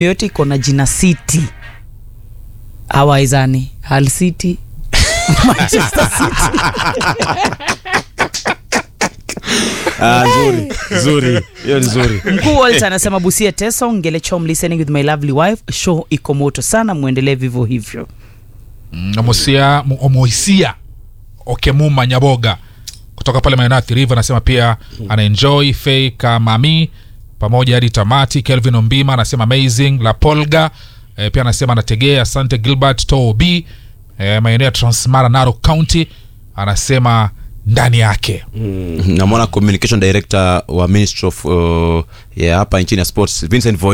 yoyote iko na jina city awaizani hal city manchester city Ah, nzuri nzuri hiyo ni nzuri mkuu Walter anasema busia teso ngelechom listening with my lovely wife show iko moto sana muendelee vivyo hivyo Mm, omosia mu- omoisia okemuma nyaboga kutoka pale maeneo ya Athi River anasema pia anaenjoy fei kamami pamoja hadi tamati kelvin ombima anasema amazing la polga e, pia anasema anategea asante gilbert tob e, maeneo ya transmara naro county anasema ndani yake namwona communication director wa ministry of uh, ya hapa nchini ya sports vincent Voi